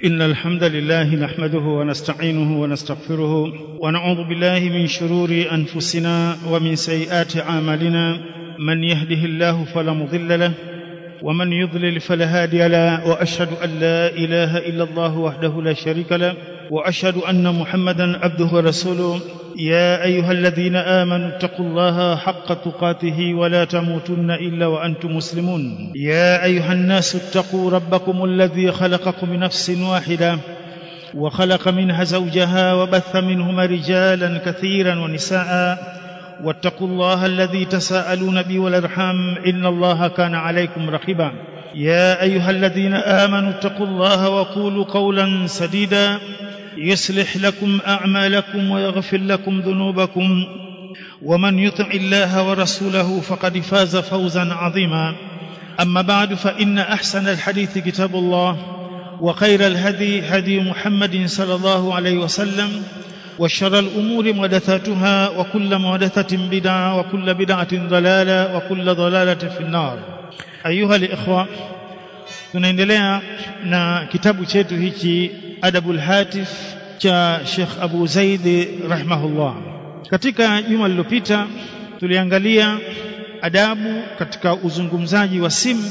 إن الحمد لله نحمده ونستعينه ونستغفره ونعوذ بالله من شرور أنفسنا ومن سيئات أعمالنا من يهده الله فلا مضل له ومن يضلل فلا هادي له وأشهد أن لا إله إلا الله وحده لا شريك له وأشهد أن محمدا عبده ورسوله يا أيها الذين آمنوا اتقوا الله حق تقاته ولا تموتن إلا وأنتم مسلمون يا أيها الناس اتقوا ربكم الذي خلقكم من نفس واحدة وخلق منها زوجها وبث منهما رجالا كثيرا ونساء واتقوا الله الذي تساءلون به والارحام ان الله كان عليكم رقيبا يا ايها الذين امنوا اتقوا الله وقولوا قولا سديدا يصلح لكم اعمالكم ويغفر لكم ذنوبكم ومن يطع الله ورسوله فقد فاز فوزا عظيما اما بعد فان احسن الحديث كتاب الله وخير الهدي هدي محمد صلى الله عليه وسلم وشر الأمور محدثاتها وكل محدثة بدعة وكل بدعة ضلالة وكل ضلالة في النار أيها الإخوة tunaendelea na kitabu chetu hichi Adabul Hatif cha Sheikh Abu Zaid rahimahullah. Katika juma lililopita tuliangalia adabu katika uzungumzaji wa simu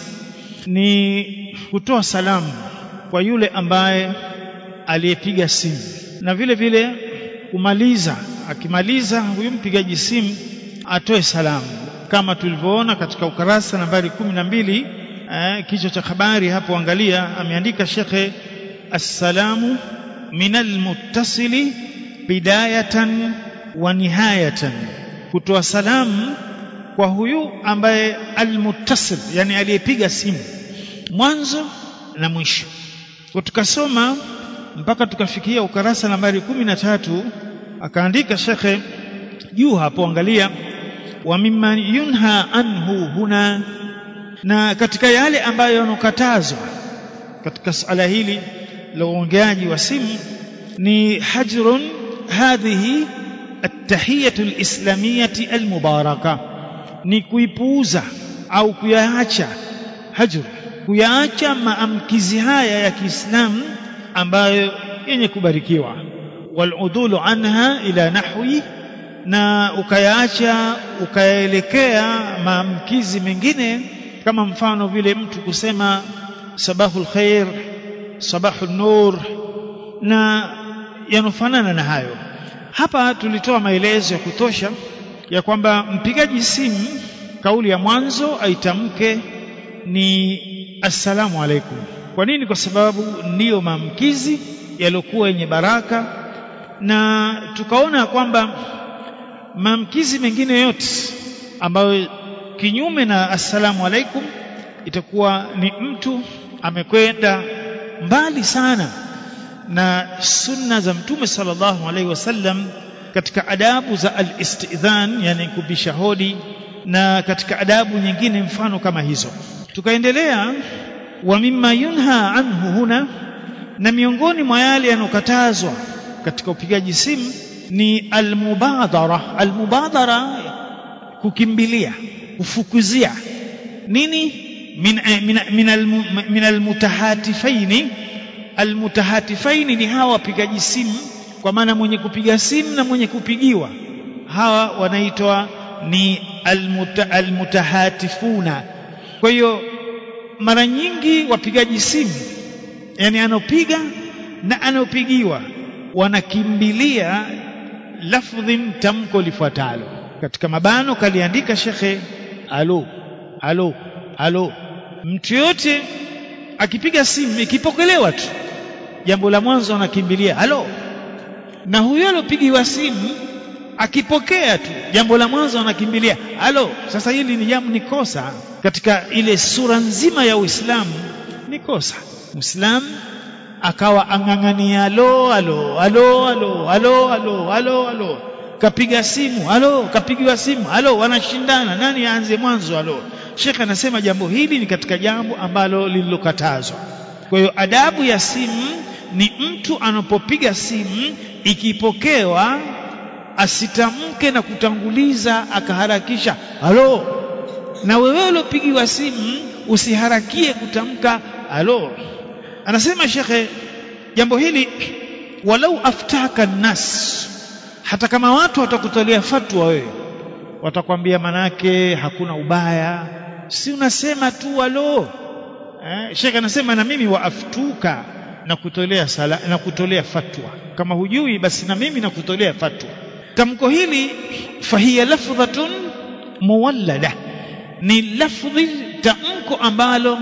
ni kutoa salamu kwa yule ambaye aliyepiga simu na vile vile kumaliza akimaliza huyu mpigaji simu atoe salamu kama tulivyoona katika ukarasa nambari kumi na mbili eh, kichwa cha habari hapo angalia ameandika shekhe assalamu min almuttasili bidayatan wa nihayatan kutoa salamu kwa huyu ambaye almuttasil yani aliyepiga simu mwanzo na mwisho kwa tukasoma mpaka tukafikia ukarasa nambari kumi na tatu akaandika shekhe juu hapo angalia wa mimman yunha anhu huna na katika yale ambayo yanokatazwa katika suala hili la uongeaji wa simu ni hajrun hadhihi attahiyatu alislamiyati almubaraka ni kuipuuza au kuyaacha hajr kuyaacha maamkizi haya ya Kiislamu ambayo yenye kubarikiwa waludulu anha ila nahwi na ukayaacha ukaelekea maamkizi mengine kama mfano vile mtu kusema sabahul khair sabahul nur na yanofanana na hayo hapa tulitoa maelezo ya kutosha ya kwamba mpigaji simu kauli ya mwanzo aitamke ni assalamu alaikum kwa nini kwa sababu ndiyo maamkizi yaliyokuwa yenye baraka na tukaona kwamba maamkizi mengine yote ambayo kinyume na assalamu alaikum itakuwa ni mtu amekwenda mbali sana na sunna za mtume sallallahu alaihi wasallam katika adabu za al-istidhan yani kubisha hodi na katika adabu nyingine mfano kama hizo tukaendelea wa mimma yunha anhu huna na miongoni mwa yale yanokatazwa katika upigaji simu ni almubadhara almubadhara kukimbilia kufukuzia nini min min min, min almutahatifaini almutahatifaini ni hawa wapigaji simu kwa maana mwenye kupiga simu na mwenye kupigiwa hawa wanaitwa ni almuta, almutahatifuna kwa hiyo mara nyingi wapigaji simu yani anopiga na anopigiwa wanakimbilia lafdhin tamko lifuatalo katika mabano kaliandika shekhe alo alo alo mtu yote akipiga simu ikipokelewa tu jambo la mwanzo anakimbilia alo na huyo alopigiwa simu akipokea tu jambo la mwanzo anakimbilia alo sasa hili ni jambo ni kosa katika ile sura nzima ya Uislamu ni kosa Muislamu akawa ang'ang'ania alo alo alo alo alo alo alo alo kapiga simu alo kapigiwa simu alo wanashindana nani aanze mwanzo alo Sheikh anasema jambo hili ni katika jambo ambalo lililokatazwa kwa hiyo adabu ya simu ni mtu anapopiga simu ikipokewa asitamke na kutanguliza akaharakisha alo na wewe uliopigiwa simu usiharakie kutamka alo anasema shekhe jambo hili walau aftaka nnas hata kama watu watakutolea fatwa wewe watakwambia manake hakuna ubaya si unasema tu walo eh, shekhe anasema na mimi waaftuka na kutolea sala, na kutolea fatwa kama hujui basi na mimi nakutolea fatwa tamko hili fahiya lafdhatun muwallada ni lafdhi tamko ambalo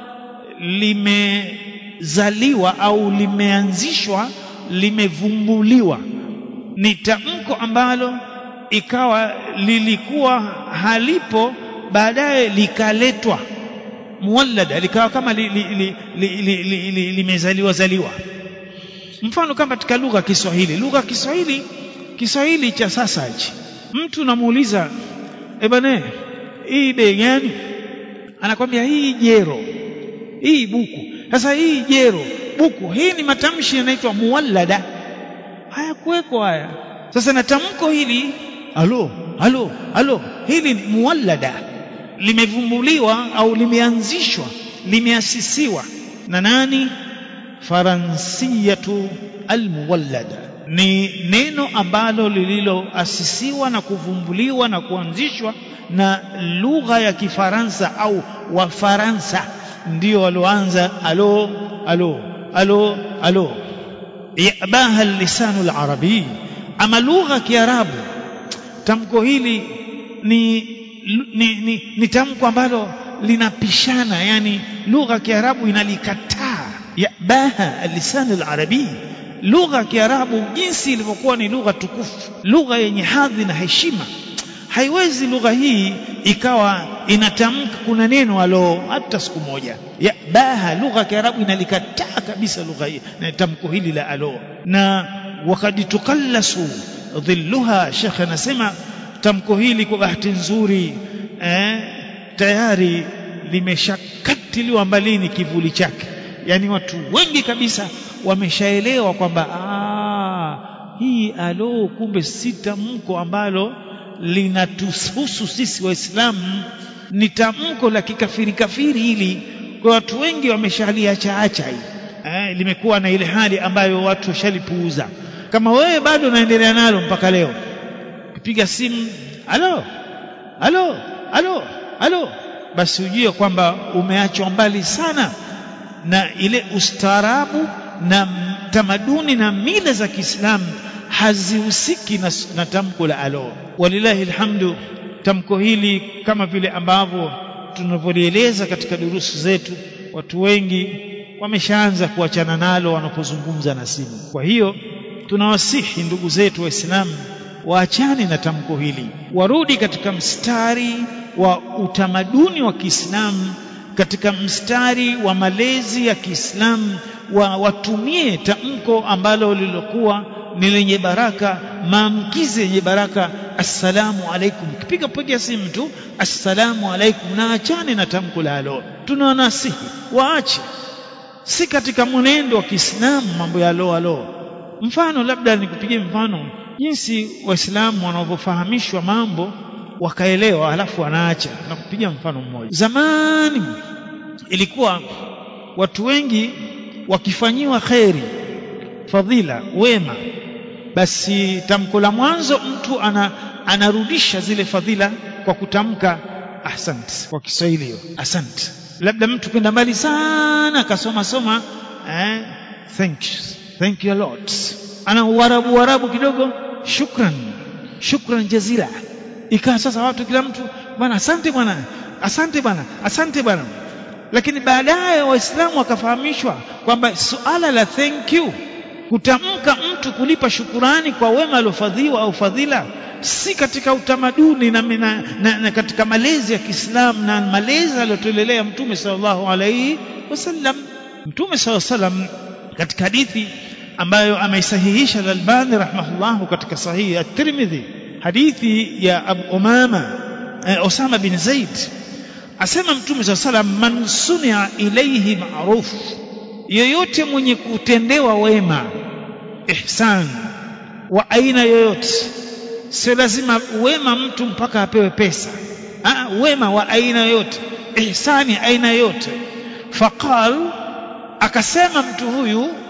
limezaliwa au limeanzishwa limevumbuliwa ni tamko ambalo ikawa lilikuwa halipo baadaye likaletwa muwallada likawa kama limezaliwa li, li, li, li, li, li zaliwa mfano kama katika lugha ya Kiswahili lugha ya Kiswahili Kiswahili cha sasa hichi mtu namuuliza eh bana hii bei gani anakwambia hii jero hii buku sasa hii jero buku hii ni matamshi yanaitwa muwallada hayakuwekwa haya sasa na tamko hili alo alo alo hili ni muwallada limevumbuliwa au limeanzishwa limeasisiwa na nani faransiyatu almuwallada ni neno ambalo lililoasisiwa na kuvumbuliwa na kuanzishwa na lugha ya Kifaransa au Wafaransa ndio walioanza alo alo alo alo yabaha lisanu larabii ama lugha ya Kiarabu tamko hili ni, ni, ni, ni tamko ambalo linapishana yani lugha ya Kiarabu inalikataa yabaha lisan al-arabi lugha ya Kiarabu jinsi ilivyokuwa ni lugha tukufu lugha yenye hadhi na heshima haiwezi lugha hii ikawa inatamka kuna neno alo hata siku moja yabaha lugha ya Kiarabu inalikataa kabisa lugha hii na tamko hili la alo na wakad tukallasu dhilluha shekhe anasema tamko hili kwa bahati nzuri eh, tayari limeshakatiliwa mbalini kivuli chake yani watu wengi kabisa wameshaelewa kwamba hii alo kumbe si tamko ambalo linatuhusu sisi waislamu ni tamko la kikafiri kafiri hili kwa watu wengi wameshaliacha acha hii eh, limekuwa na ile hali ambayo watu washalipuuza kama wewe bado unaendelea nalo mpaka leo kupiga simu alo alo alo alo basi ujue kwamba umeachwa mbali sana na ile ustaarabu na tamaduni na mila za Kiislamu hazihusiki na, na tamko la alo walillahi alhamdu tamko hili kama vile ambavyo tunavyolieleza katika durusu zetu watu wengi wameshaanza kuachana nalo wanapozungumza na simu kwa hiyo tunawasihi ndugu zetu waislamu waachane na tamko hili warudi katika mstari wa utamaduni wa Kiislamu katika mstari wa malezi ya Kiislamu wa watumie tamko ambalo lilokuwa ni lenye baraka maamkizi yenye baraka assalamu alaikum kipiga piga simu tu assalamu alaikum na achane na tamko la alo tunawanasihi waache si katika mwenendo wa Kiislamu mambo ya alo alo mfano labda nikupigie mfano jinsi waislamu wanavyofahamishwa mambo wakaelewa halafu wanaacha na kupiga mfano mmoja zamani ilikuwa watu wengi wakifanyiwa kheri fadhila wema basi tamko la mwanzo mtu ana, anarudisha zile fadhila kwa kutamka asante kwa Kiswahili hiyo asante labda mtu kwenda mbali sana akasoma soma eh, thank you thank you a lot ana uarabu uarabu kidogo shukran shukran jazila ikawa sasa watu kila mtu bwana asante bwana asante bwana asante bwana lakini baadaye waislamu wakafahamishwa kwamba suala la thank you kutamka mtu kulipa shukurani kwa wema aliofadhiwa au fadhila si katika utamaduni na, na, na, na katika malezi ya Kiislamu na malezi aliyotolelea Mtume sallallahu alaihi wasallam. Mtume sallallahu alaihi wasallam katika hadithi ambayo ameisahihisha Al-Albani rahimahullah katika sahihi at-Tirmidhi, hadithi ya Abu Umama eh, Osama bin Zaid asema Mtume sallallahu alaihi wasallam, man sunia ilaihi ma'ruf, yoyote mwenye kutendewa wema ihsan wa aina yoyote sio lazima wema mtu mpaka apewe pesa Aa, wema wa aina yoyote ihsani aina yoyote faqal akasema mtu huyu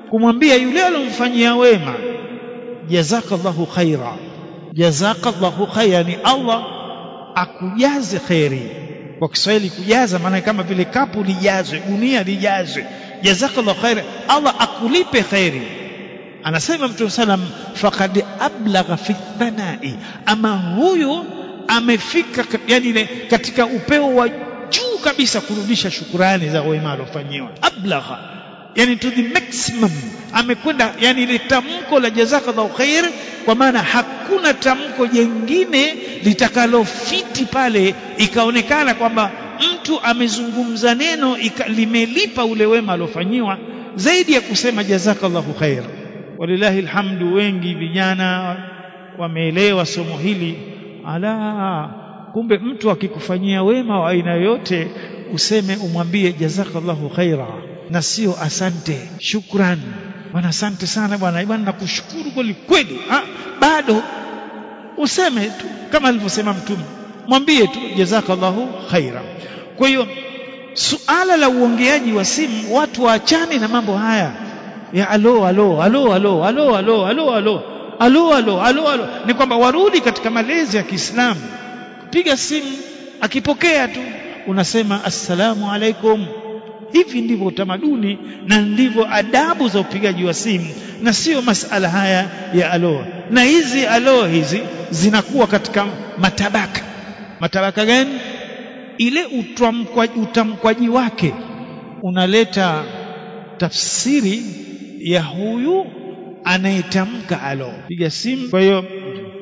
kumwambia yule alomfanyia wema jazakallahu khaira jazakallahu khaira ni Allah akujaze kheri kwa Kiswahili kujaza maana kama vile kapu lijazwe gunia lijazwe jazakallahu khaira Allah akulipe kheri anasema mtume salam faqad ablagha fi thanai ama huyu amefika yani katika upeo wa juu kabisa kurudisha shukurani za wema aliofanyiwa ablagha yani to the maximum amekwenda yani ile tamko la jazakallahu khair kwa maana hakuna tamko jengine litakalofiti pale ikaonekana kwamba mtu amezungumza neno ika, limelipa ule wema aliofanyiwa zaidi ya kusema jazakallahu khair walillahi alhamdu wengi vijana wameelewa somo hili ala kumbe mtu akikufanyia wema wa aina yoyote useme umwambie jazakallahu khaira na sio asante shukran bwana asante sana bwana bwana nakushukuru kweli kweli bado useme tu kama alivyosema mtume mwambie tu jazakallahu khaira kwa hiyo suala la uongeaji wa simu watu waachane na mambo haya ya alo alo alo alo alo alo alo alo alo alo alo alo ni kwamba warudi katika malezi ya Kiislamu piga simu akipokea tu unasema assalamu alaikum hivi ndivyo utamaduni na ndivyo adabu za upigaji wa simu na sio masala haya ya alo na hizi alo hizi zinakuwa katika matabaka matabaka gani ile utamkwaji, utamkwaji wake unaleta tafsiri ya huyu anayetamka alo piga simu kwa hiyo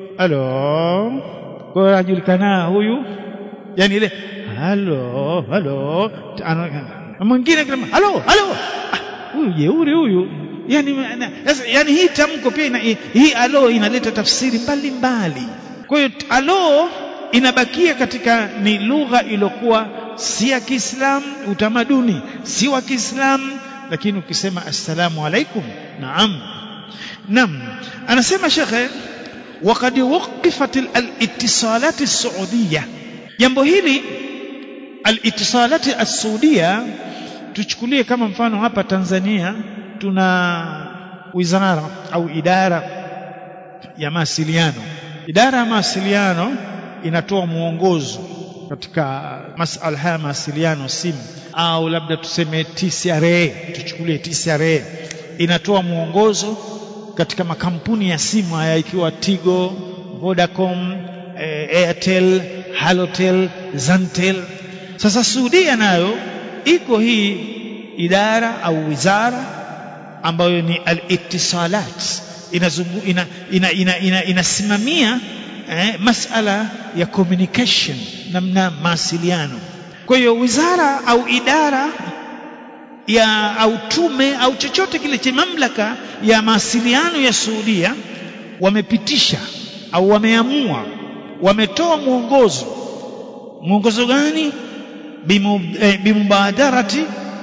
alo kwa hiyo anajulikana huyu yani ile halo halo mwingine kama halo halo huyu jeuri huyu yani sasa yani hii tamko pia ina, hii alo inaleta tafsiri mbalimbali kwa hiyo alo inabakia katika ni lugha iliyokuwa si ya Kiislamu utamaduni si wa Kiislamu lakini ukisema assalamu alaikum naam naam anasema shekhe وقد وقفت الاتصالات السعودية jambo hili alitisalati as-saudia tuchukulie kama mfano hapa Tanzania tuna wizara au idara ya mawasiliano idara ya mawasiliano inatoa mwongozo katika masala haya mawasiliano simu au labda tuseme TCRA tuchukulie TCRA inatoa mwongozo katika makampuni ya simu haya ikiwa Tigo, Vodacom, eh, Airtel, Halotel, Zantel. Sasa Saudia nayo iko hii idara au wizara ambayo ni al-ittisalat inazungu ina, ina, ina, ina, inasimamia eh, masala ya communication namna mawasiliano. Kwa hiyo wizara au idara ya au tume au chochote kile cha mamlaka ya mawasiliano ya Saudia wamepitisha au wameamua wametoa mwongozo mwongozo gani bimubadarati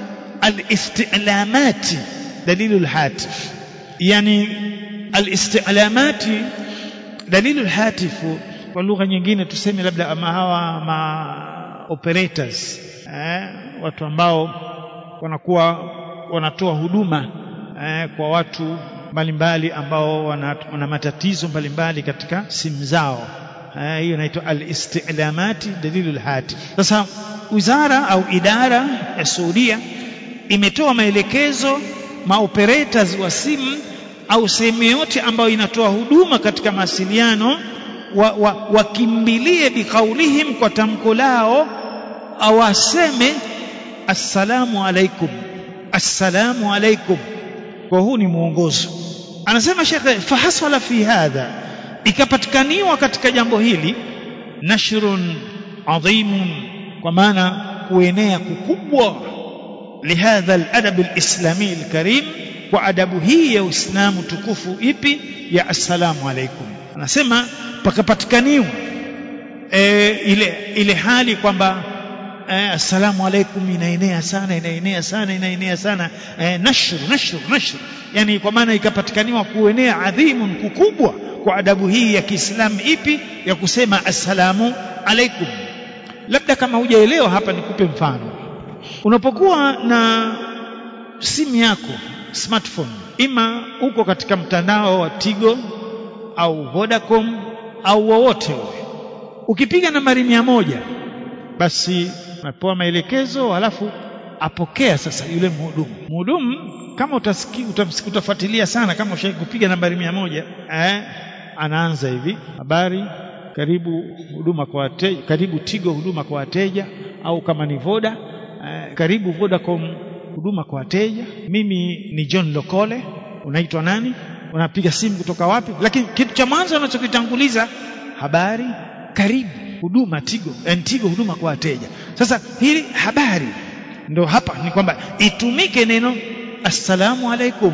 alistilamati dalilu alhatif yani alistilamati dalilu alhatifu kwa lugha nyingine tuseme labda ama hawa ma operators eh, watu ambao wanakuwa wanatoa huduma eh, kwa watu mbalimbali ambao wana, wana matatizo mbalimbali katika simu zao eh, hiyo inaitwa al-istilamati dalilul hatif sasa wizara au idara ya Saudia imetoa maelekezo maoperators wa simu au sehemu yote ambayo inatoa huduma katika mawasiliano wakimbilie wa, wa bikaulihim kwa tamko lao au aseme assalamu alaikum assalamu alaikum kwa huu ni mwongozo anasema shekhe fahasala fi hadha ikapatikaniwa katika jambo hili nashrun adhimun kwa maana kuenea kukubwa lihadha aladab alislami alkarim kwa adabu hii ya uislamu tukufu ipi ya assalamu alaikum anasema pakapatikaniwa e, ile ile hali kwamba eh, assalamu alaikum inaenea sana inaenea sana inaenea sana eh, nashru nashru nashru yani kwa maana ikapatikaniwa kuenea adhimun kukubwa kwa adabu hii ya Kiislamu ipi ya kusema assalamu alaikum labda kama hujaelewa hapa nikupe mfano unapokuwa na simu yako smartphone ima uko katika mtandao wa Tigo au Vodacom au wowote ule ukipiga nambari mia moja basi unapewa maelekezo halafu apokea sasa yule mhudumu mhudumu kama utasiki, utamsiki, utafuatilia sana kama ushawahi kupiga nambari mia moja eh, anaanza hivi habari karibu huduma kwa wateja karibu Tigo huduma kwa wateja au kama ni Voda eh, karibu Vodacom huduma kwa wateja mimi ni John Lokole unaitwa nani unapiga simu kutoka wapi lakini kitu cha mwanzo unachokitanguliza habari karibu huduma Tigo and Tigo huduma kwa wateja sasa hili habari ndo hapa ni kwamba itumike neno assalamu alaikum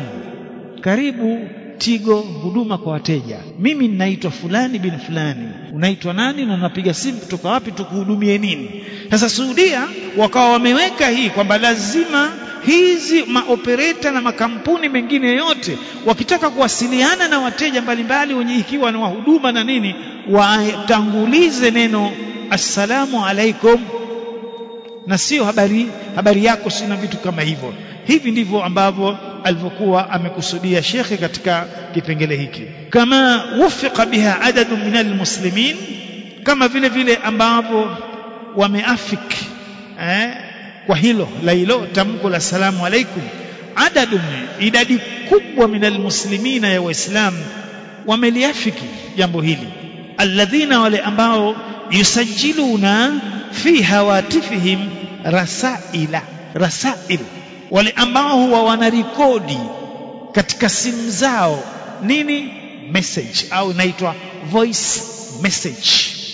karibu Tigo huduma kwa wateja mimi ninaitwa fulani bin fulani unaitwa nani na unapiga simu kutoka wapi tukuhudumie nini sasa Saudia wakawa wameweka hii kwamba lazima hizi maopereta na makampuni mengine yote wakitaka kuwasiliana na wateja mbalimbali wenye ikiwa na wahuduma na nini watangulize neno assalamu alaikum na sio habari habari yako sina vitu kama hivyo hivi ndivyo ambavyo alivyokuwa amekusudia shekhe katika kipengele hiki kama wufiqa biha adadu min almuslimin kama vile vile ambavyo wameafiki eh, kwa hilo la hilo tamko la salamu alaikum adadu idadi kubwa min almuslimina ya waislamu wameliafiki jambo hili alladhina wale ambao yusajiluna fi hawatifihim rasaila rasail wale ambao huwa wanarekodi katika simu zao nini message au inaitwa voice message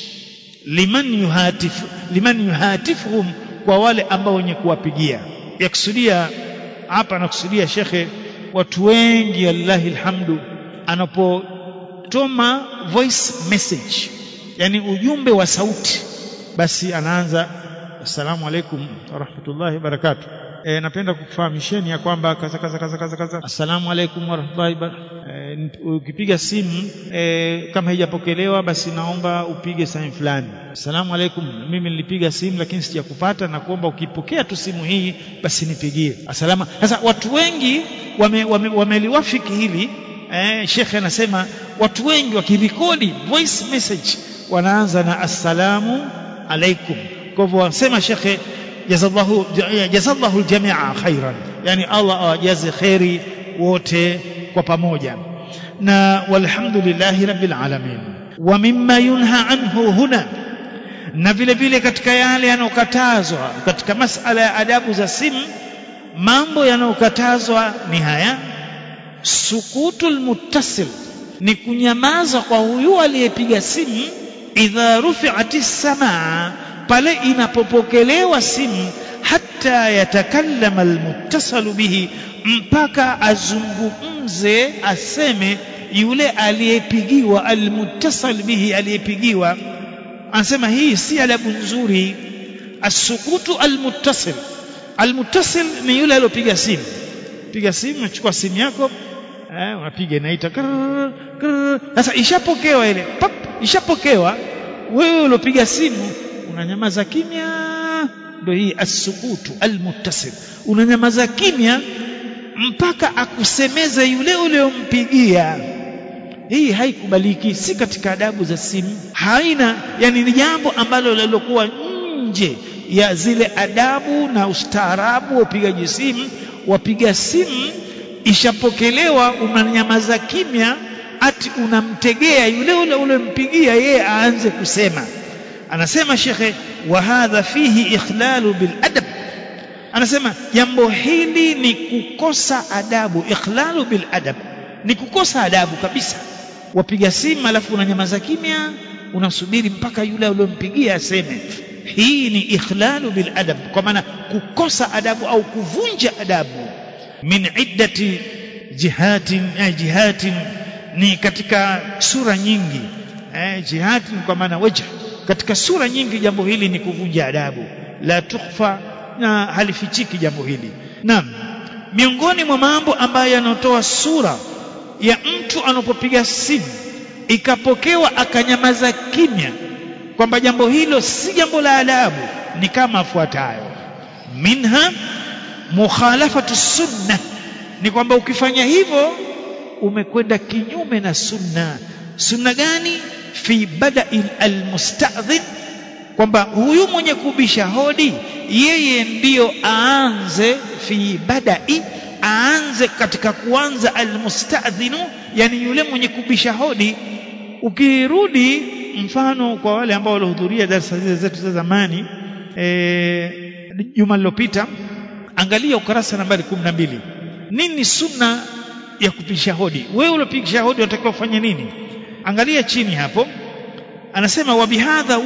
liman yuhatif liman yuhatifuhum kwa wale ambao wenye kuwapigia yakusudia hapa anakusudia shekhe watu wengi allahi alhamdu anapotoma voice message yani ujumbe wa sauti basi anaanza assalamu alaikum warahmatullahi wabarakatuh e, napenda kukufahamisheni ya kwamba kaza kaza kaza kaza kaza assalamu alaikum warahmatullahi e, ukipiga simu e, kama haijapokelewa basi naomba upige sehemu fulani assalamu alaikum mimi nilipiga simu lakini sijakupata na kuomba ukipokea tu simu hii basi nipigie asalama sasa watu wengi wameliwafiki wame, wame hili eh, shekhe anasema watu wengi wakirekodi voice message wanaanza na assalamu alaikum kwa hivyo wasema shekhe jazallahu jazallahu aljamia khairan yani Allah awajaze khairi wote kwa pamoja na walhamdulillahi rabbil alamin wa mimma yunha anhu huna na vile vile katika yale yanayokatazwa katika masala ya adabu za simu mambo yanayokatazwa ni haya sukutul muttasil ni kunyamaza kwa huyu aliyepiga simu idha rufi'ati samaa pale inapopokelewa simu hata yatakallama almuttasalu bihi mpaka azungumze aseme yule aliyepigiwa almuttasal bihi aliyepigiwa anasema hii si adabu nzuri asukutu almuttasil almuttasil ni yule aliyopiga simu piga simu unachukua simu yako eh, unapiga inaita sasa ishapokewa ile pap ishapokewa wewe uliopiga simu unanyamaza kimya ndio hii asukutu almuttasil unanyamaza kimya mpaka akusemeze yule uliyompigia hii haikubaliki si katika adabu za simu haina yani ni jambo ambalo lilokuwa nje ya zile adabu na ustaarabu wa upigaji simu wapiga simu ishapokelewa unanyamaza kimya ati unamtegea yule ule ulempigia yeye aanze kusema anasema shekhe wa hadha fihi ikhlalu bil adab anasema jambo hili ni kukosa adabu ikhlalu bil adab ni kukosa adabu kabisa wapiga simu alafu unanyamaza kimya unasubiri mpaka yule uliyompigia aseme hii ni ikhlalu bil adab kwa maana kukosa adabu au kuvunja adabu min iddati jihatin eh, jihatin ni katika sura nyingi eh, jihatin kwa maana wajh katika sura nyingi jambo hili ni kuvunja adabu la tukhfa na halifichiki jambo hili naam miongoni mwa mambo ambayo yanatoa sura ya mtu anapopiga simu ikapokewa akanyamaza kimya kwamba jambo hilo si jambo la adabu ni kama afuatayo minha mukhalafatu sunna ni kwamba ukifanya hivyo umekwenda kinyume na sunna sunna gani fi bada'il almusta'dhin kwamba huyu mwenye kubisha hodi yeye ndiyo aanze fi bada'i aanze katika kuanza almusta'dhinu yani yule mwenye kubisha hodi ukirudi mfano kwa wale ambao walihudhuria darasa zile zetu za zamani eh juma lilopita angalia ukurasa nambari 12 nini sunna ya kupisha hodi wewe ulopisha hodi unatakiwa ufanye nini angalia chini hapo anasema wa bihadha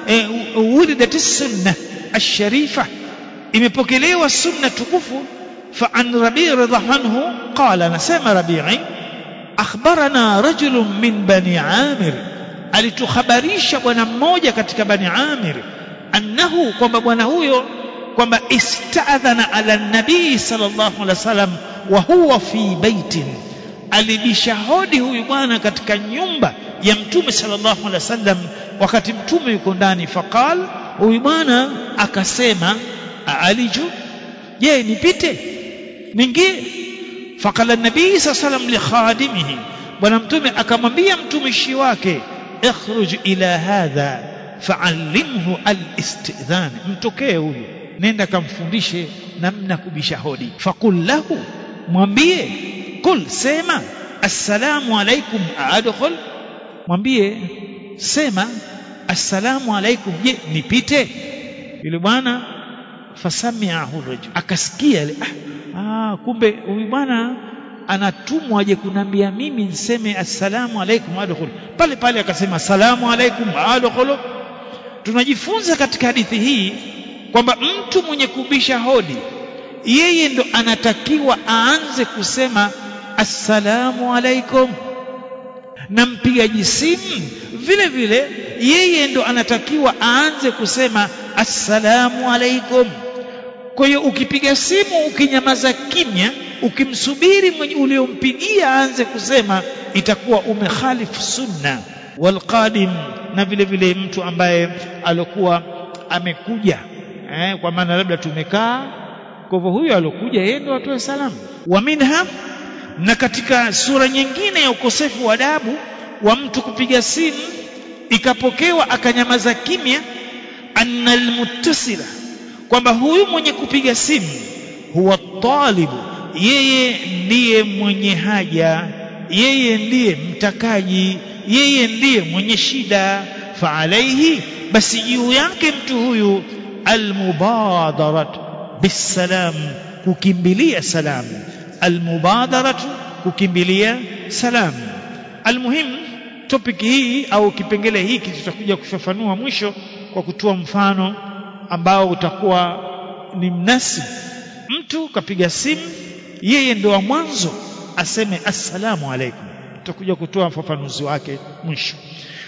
wuridat sunna ash-sharifa imepokelewa sunna tukufu fa an rabi' radhiallahu anhu qala anasema rabi'i akhbarana rajulun min bani amir alitukhabarisha bwana mmoja katika bani amir annahu kwamba bwana huyo kwamba istadhana ala nabii sallallahu alaihi wasallam wa huwa fi baitin alibisha hodi huyu bwana katika nyumba ya mtume sallallahu alaihi wasallam wakati mtume yuko ndani faqal huyu bwana akasema aliju je nipite ningie faqala nabii sallallahu alaihi wasallam li khadimihi bwana mtume akamwambia mtumishi wake ikhruj ila hadha fa'allimhu al-istidhan mtokee huyu nenda kamfundishe namna kubisha hodi faqul lahu mwambie kul sema assalamu alaikum adkhul mwambie sema assalamu alaikum je nipite yule bwana fasamiahu rajul akasikia ile ah, ah kumbe huyu bwana anatumwa aje kunambia mimi niseme assalamu alaikum adkhul pale pale akasema assalamu alaikum adkhul tunajifunza katika hadithi hii kwamba mtu mwenye kubisha hodi yeye ndo anatakiwa aanze kusema assalamu alaikum na mpigaji simu vile vile yeye ndo anatakiwa aanze kusema assalamu alaikum kwa hiyo ukipiga simu ukinyamaza kimya ukimsubiri mwenye uliompigia aanze kusema itakuwa umekhalifu sunna walqadim na vile vile mtu ambaye alokuwa amekuja eh, kwa maana labda tumekaa kwa hivyo huyo alokuja yeye ndo atoe salamu wa minha na katika sura nyingine ya ukosefu wa adabu wa mtu kupiga simu ikapokewa akanyamaza kimya anna almuttasila kwamba huyu mwenye kupiga simu huwa talibu yeye ndiye mwenye haja yeye ndiye mtakaji yeye ndiye mwenye shida fa alaihi basi juu yake mtu huyu almubadarat bisalam kukimbilia salamu almubadaratu kukimbilia salamu almuhim topic hii au kipengele hiki tutakuja kufafanua mwisho kwa kutoa mfano ambao utakuwa ni mnasib mtu kapiga simu yeye ndo wa mwanzo aseme assalamu alaikum tutakuja kutoa ufafanuzi wake mwisho